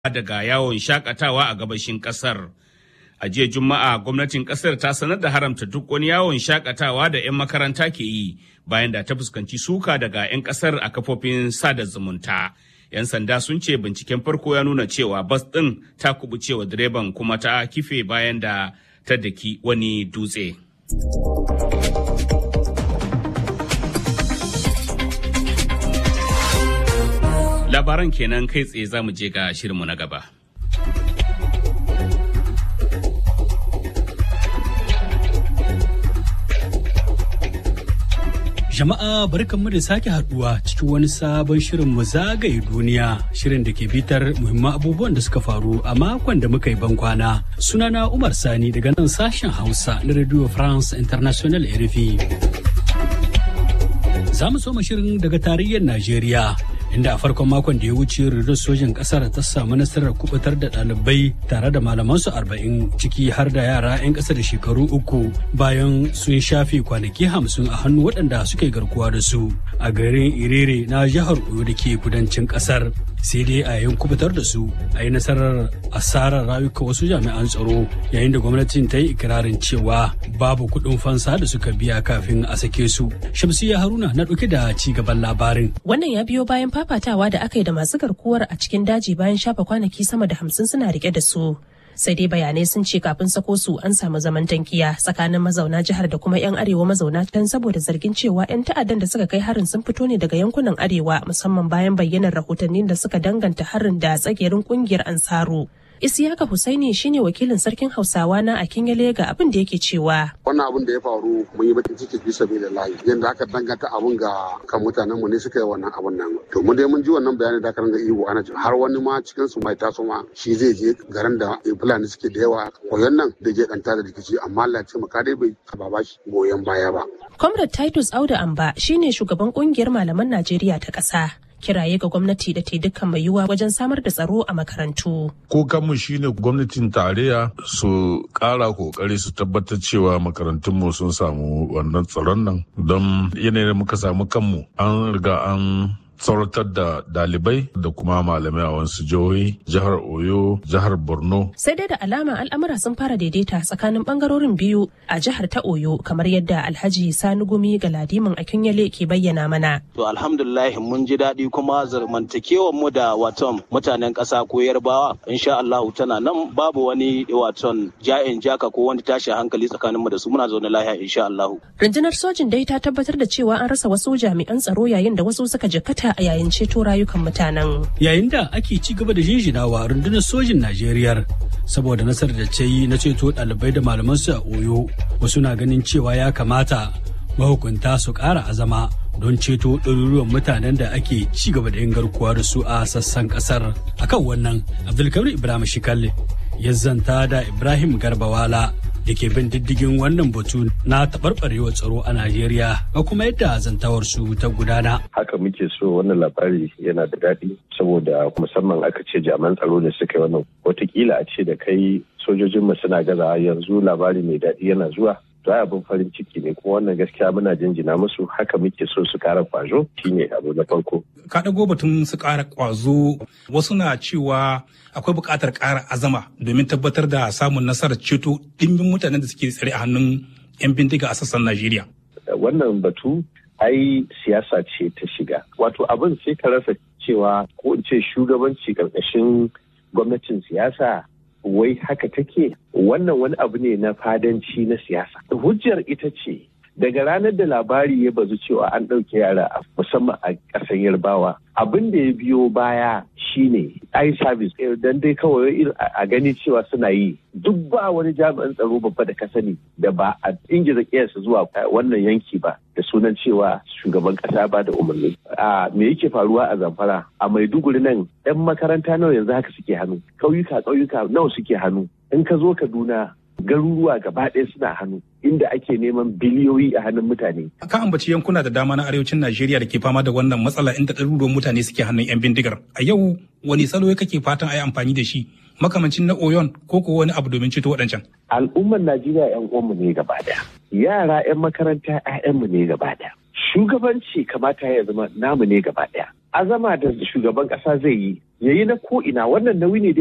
daga yawon shakatawa a gabashin kasar. A jiya Juma'a gwamnatin kasar ta sanar da haramta duk wani yawon shakatawa da 'yan makaranta ke yi bayan da ta fuskanci suka daga 'yan kasar a kafofin sada zumunta. 'Yan sanda sun ce binciken farko ya nuna cewa bas ɗin ta kubucewa direban kuma ta kife bayan da ta daki wani dutse. Labaran kenan kai tsaye za mu je ga shirinmu na gaba. Jama'a barkanmu da sake haduwa cikin wani sabon shirin mu zagaye duniya shirin da ke bitar muhimman abubuwan da suka faru a makon da muka yi bankwana. Sunana Umar Sani daga nan sashen Hausa na Radio France International RFI. Za mu soma shirin daga tarayyar Najeriya inda a farkon makon da ya wuce rundunar sojin kasar ta samu nasarar kubutar da ɗalibai tare da malamansu arba'in ciki har da yara 'yan ƙasa da shekaru uku bayan sun shafe kwanaki hamsin a hannu waɗanda suka yi garkuwa da su a garin irere na jihar oyo da ke kudancin ƙasar sai dai a yayin kubutar da su a yi nasarar asarar rayuka wasu jami'an tsaro yayin da gwamnatin ta yi ikirarin cewa babu kuɗin fansa da suka biya kafin a sake su shamsiya haruna na ɗauke da ci gaban labarin wannan ya biyo bayan fafatawa da aka yi da masu garkuwar a cikin daji bayan shafa kwanaki sama da hamsin suna rike da su sai dai bayanai sun ce kafin sako su an samu zaman tankiya tsakanin mazauna jihar da kuma 'yan arewa mazauna can saboda zargin cewa 'yan ta'addan da suka kai harin sun fito ne daga yankunan arewa musamman bayan bayyanar rahotannin da suka danganta harin da tsagerin kungiyar ansaru Isiyaka Husaini shine wakilin sarkin Hausawa na a Kinyale ga abin da yake cewa. Wannan abin da ya faru mun yi bakin ciki bisa bai da layi. Yanda aka danganta abun ga kan mutanen mu ne suka yi wannan abun nan. To mu dai mun ji wannan bayani da aka ranga ihu ana har wani ma cikin su mai taso ma shi zai je garin da Fulani suke da yawa koyon nan da je danta da rikici amma Allah ya ce maka dai bai ba shi goyon baya ba. Comrade Titus Auda Amba shine shugaban kungiyar malaman Najeriya ta ƙasa. kiraye ga gwamnati da ta dukkan mai yiwuwa wajen samar da tsaro a makarantu. Kokanmu shine gwamnatin tarayya su ƙara kokari su tabbatar cewa makarantunmu sun samu wannan tsaron nan don yanayin muka samu kanmu an riga an tsoratar da dalibai da kuma malamai a wasu jihohi jihar oyo jihar borno sai dai da alama al'amura sun fara daidaita tsakanin bangarorin biyu a jihar ta oyo kamar yadda alhaji sani gumi ga ladimin akinyale ke bayyana mana to alhamdulillah mun ji daɗi kuma zamantakewar mu da waton mutanen ƙasa ko yarbawa insha Allah tana nan babu wani waton ja'in jaka ko wani tashin hankali tsakanin mu da su muna zaune lafiya insha Allah rundunar sojin dai ta tabbatar da cewa an rasa wasu jami'an tsaro yayin da wasu suka jikkata a yayin ceto rayukan mutanen. Yayin da ake ci gaba da jinjinawa rundunar sojin Najeriya saboda nasarar da ce yi na ceto ɗalibai da malamansu a Oyo, wasu na ganin cewa ya kamata mahukunta su ƙara azama don ceto ɗaruruwan mutanen da ake ci gaba da yin garkuwa da su a sassan ƙasar. Akan wannan, Abdulkabir Ibrahim Shikalle ya zanta da Ibrahim Garbawala da ke bin diddigin wannan batu na taɓarɓarewar tsaro a Najeriya ga kuma yadda zantawar su ta gudana. Haka muke so wannan labari yana da daɗi saboda musamman aka ce jami'an tsaro da suka yi wannan watakila a ce da kai sojojinmu suna gaza yanzu labari mai daɗi yana zuwa to abin farin ciki ne kuma wannan gaskiya muna jinjina musu haka muke so su kara kwazo shine abu na farko ka dago batun su kara kwazo wasu na cewa akwai buƙatar ƙara azama domin tabbatar da samun nasarar ceto dimbin mutanen da suke tsare a hannun 'yan bindiga a sassan Najeriya. Wannan batu ai siyasa ce ta shiga. Wato abin sai ka rasa cewa ko in ce shugabanci ƙarƙashin gwamnatin siyasa wai haka take wannan wani abu ne na fadanci na siyasa hujjar ita ce daga ranar da labari ya bazu cewa an ɗauke yara musamman a ƙasar yarbawa abin da ya biyo baya shine eye service dan dai kawai a gani cewa suna yi duk ba wani jami'an tsaro babba da ka sani da ba a ingiza kiyarsa zuwa wannan yanki ba da sunan cewa shugaban kasa ba da umarni a me yake faruwa a zamfara a maiduguri nan yan makaranta nawa yanzu haka suke hannu ƙauyuka ƙauyuka nawa suke hannu in ka zo kaduna garuruwa gaba ɗaya suna hannu inda ake neman biliyoyi a hannun mutane. Ka ambaci yankuna da dama na arewacin Najeriya da ke fama da wannan matsala inda ɗaruruwan mutane suke hannun 'yan bindigar. A yau wani salo kake fatan a yi amfani da shi makamancin na Oyon ko ko wani abu domin ceto waɗancan. Al'ummar Najeriya 'yan uwanmu ne gaba ɗaya. Yara 'yan makaranta 'ya'yanmu ne gaba ɗaya. shugabanci kamata ya zama namu ne gaba ɗaya azama da shugaban ƙasa zai yi yayi na ko ina wannan nauyi ne